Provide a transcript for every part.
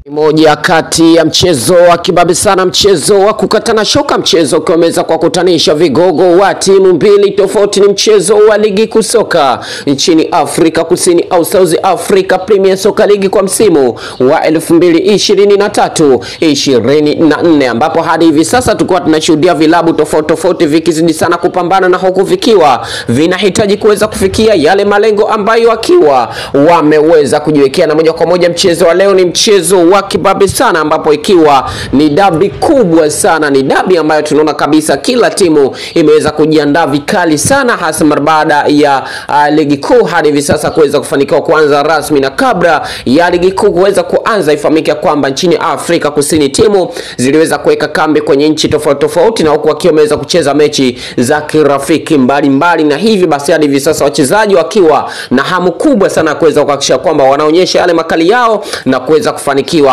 Moja kati ya mchezo wa kibabe sana, mchezo wa kukatana shoka, mchezo ukiwa umeweza kuwakutanisha vigogo wa timu mbili tofauti. Ni mchezo wa ligi kuu soka nchini Afrika Kusini au South Africa Premier Soccer League kwa msimu wa 2023 24, ambapo hadi hivi sasa tulikuwa tunashuhudia vilabu tofauti tofauti vikizidi sana kupambana na huku vikiwa vinahitaji kuweza kufikia yale malengo ambayo wakiwa wameweza kujiwekea, na moja kwa moja mchezo wa leo ni mchezo wa kibabe sana, ambapo ikiwa ni dabi kubwa sana, ni dabi ambayo tunaona kabisa kila timu imeweza kujiandaa vikali sana, hasa mara baada ya uh, ligi kuu hadi hivi sasa kuweza kufanikiwa kuanza rasmi, na kabla ya ligi kuu kuweza kuanza, ifahamike kwamba nchini Afrika Kusini timu ziliweza kuweka kambi kwenye nchi tofauti tofauti, na huku wakiwa wameweza kucheza mechi za kirafiki mbalimbali, na hivi basi hadi hivi sasa wachezaji wakiwa na hamu kubwa sana ya kuweza kuhakikisha kwamba wanaonyesha yale makali yao na kuweza kufanikiwa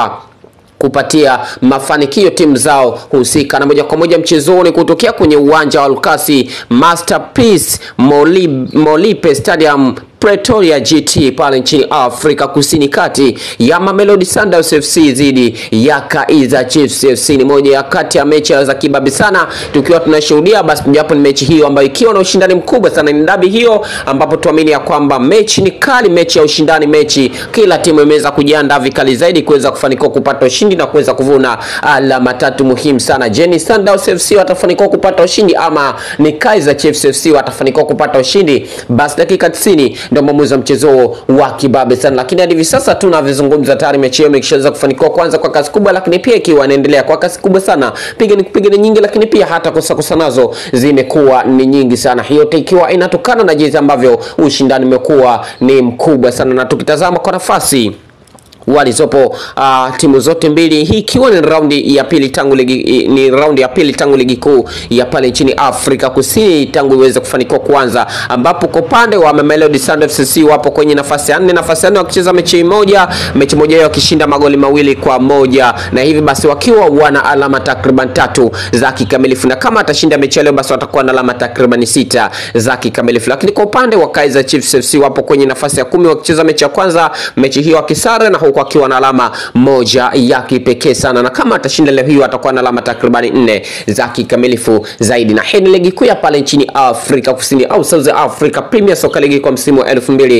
kupatia mafanikio timu zao husika. Na moja kwa moja mchezoni kutokea kwenye uwanja wa Lukasi Masterpiece Molipe, Molipe Stadium Pretoria GT pale nchini Afrika Kusini, kati ya Mamelodi Sundowns FC dhidi ya Kaizer Chiefs FC. Ni moja ya kati ya mechi za kibabi sana tukiwa tunashuhudia, basi mojawapo ni mechi hiyo ambayo ikiwa na ushindani mkubwa sana, ni dabi hiyo ambapo tuamini ya kwamba mechi ni kali, mechi ya ushindani, mechi kila timu imeweza kujiandaa vikali zaidi kuweza kufanikiwa kupata ushindi na kuweza kuvuna alama tatu muhimu sana. Je, ni Sundowns FC watafanikiwa kupata ushindi ama ni Kaizer Chiefs FC watafanikiwa kupata ushindi? Basi dakika 90 ndio mwamuzi wa mchezo wa kibabe sana, lakini hadi hivi sasa tunavyozungumza tayari mechi hiyo imeshaweza kufanikiwa kwanza kwa kasi kubwa, lakini pia ikiwa inaendelea kwa kasi kubwa sana, piga ni kupiga ni nyingi, lakini pia hata kosa kosa nazo zimekuwa ni nyingi sana. Hiyo ikiwa inatokana na jinsi ambavyo ushindani umekuwa ni mkubwa sana, na tukitazama kwa nafasi walizopo uh, timu zote mbili, hii ikiwa ni raundi ya pili tangu ligi ni raundi ya pili tangu ligi kuu ya pale nchini Afrika Kusini tangu iweze kufanikiwa kuanza, ambapo kwa upande wa Mamelodi Sundowns FC wapo kwenye nafasi ya nne, nafasi ya nne wakicheza mechi moja, mechi moja yao wakishinda magoli mawili kwa moja, na hivi basi wakiwa wana alama takriban tatu za kikamilifu, na kama atashinda mechi leo, basi watakuwa na alama takriban sita za kikamilifu. Lakini kwa upande wa Kaizer Chiefs FC wapo kwenye nafasi ya kumi wakicheza mechi ya kwanza, mechi hiyo wakisare na huku akiwa na alama moja ya kipekee sana, na kama atashinda leo hiyo atakuwa na alama takribani nne za kikamilifu zaidi. Na hii ni ligi kuu ya pale nchini Afrika Kusini au South Africa Premier Soccer League kwa msimu wa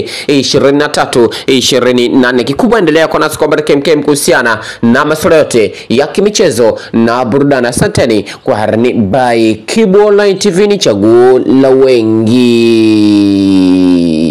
2023 24. Kikubwa endelea kwa nasi kwa baraka MKM kuhusiana na masuala yote ya kimichezo na burudani. Asanteni kwa harani by Kibu Online TV, ni chaguo la wengi.